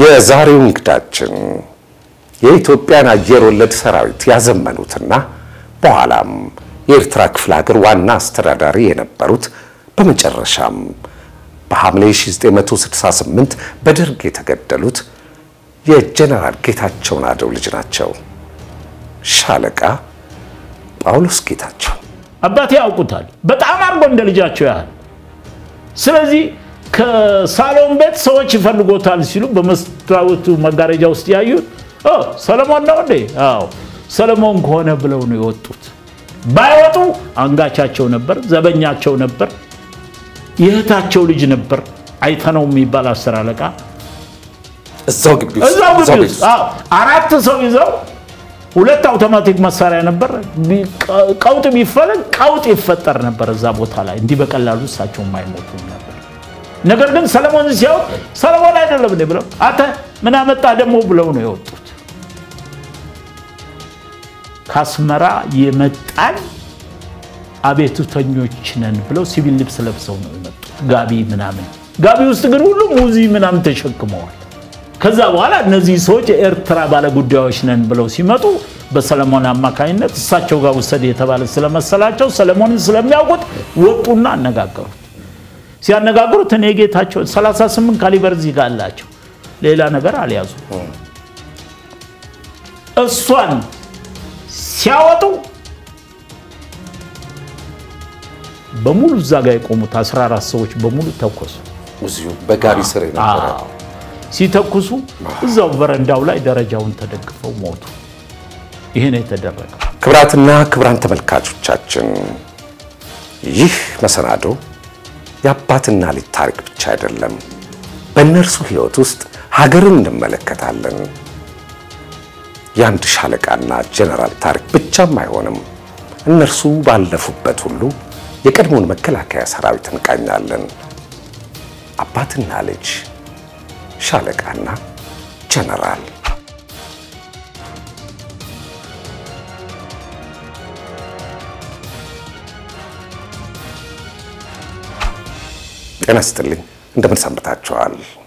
የዛሬው እንግዳችን የኢትዮጵያን አየር ወለድ ሰራዊት ያዘመኑትና በኋላም የኤርትራ ክፍለ ሀገር ዋና አስተዳዳሪ የነበሩት በመጨረሻም በሐምሌ 1968 በደርግ የተገደሉት የጀነራል ጌታቸው ናደው ልጅ ናቸው። ሻለቃ ጳውሎስ ጌታቸው አባቴ ያውቁታል፣ በጣም አድርጎ እንደ ልጃቸው ያህል። ስለዚህ ከሳሎን ቤት ሰዎች ይፈልጎታል ሲሉ በመስታወቱ መጋረጃ ውስጥ ያዩት ሰለሞን ነው እንዴ? አዎ ሰለሞን ከሆነ ብለው ነው የወጡት። ባይወጡ አንጋቻቸው ነበር፣ ዘበኛቸው ነበር፣ የእህታቸው ልጅ ነበር። አይተነው የሚባል አስር አለቃ እዛው ግቢ ውስጥ እዛው ግቢ እዛው ቤት ውስጥ ውስጥ አዎ፣ አራት ሰው ይዘው ሁለት አውቶማቲክ መሳሪያ ነበር። ቀውጥ ቢፈለግ ቀውጥ ይፈጠር ነበር እዛ ቦታ ላይ እንዲህ በቀላሉ እሳቸው የማይሞቱ ነበር። ነገር ግን ሰለሞን ሲያዩት ሰለሞን አይደለም እንዴ ብለው አንተ ምን አመጣ ደግሞ ብለው ነው የወጡት። ከአስመራ የመጣን አቤቱተኞች ነን ብለው ሲቪል ልብስ ለብሰው ነው የመጡት፣ ጋቢ ምናምን። ጋቢ ውስጥ ግን ሁሉም ሙዚ ምናምን ተሸክመዋል። ከዛ በኋላ እነዚህ ሰዎች የኤርትራ ባለጉዳዮች ነን ብለው ሲመጡ በሰለሞን አማካኝነት እሳቸው ጋር ውሰድ የተባለ ስለመሰላቸው ሰለሞንን ስለሚያውቁት ወጡና አነጋገሩት። ሲያነጋግሩት እኔ ጌታቸው 38 ካሊበር እዚህ ጋር አላቸው፣ ሌላ ነገር አልያዙ። እሷን ሲያወጡ በሙሉ እዛ ጋር የቆሙት 14 ሰዎች በሙሉ ተኮሱ። እዚሁ በጋቢ ስር የነበረ አዎ። ሲተኩሱ እዛው በረንዳው ላይ ደረጃውን ተደግፈው ሞቱ። ይሄ ነው የተደረገው። ክብራትና ክብራን ተመልካቾቻችን ይህ መሰናዶ የአባትና ልጅ ታሪክ ብቻ አይደለም። በእነርሱ ሕይወት ውስጥ ሀገርን እንመለከታለን። የአንድ ሻለቃና ጀነራል ታሪክ ብቻም አይሆንም። እነርሱ ባለፉበት ሁሉ የቀድሞውን መከላከያ ሰራዊት እንቃኛለን። አባትና ልጅ፣ ሻለቃና ጀነራል ጤና ይስጥልኝ። እንደምን ሰንብታችኋል?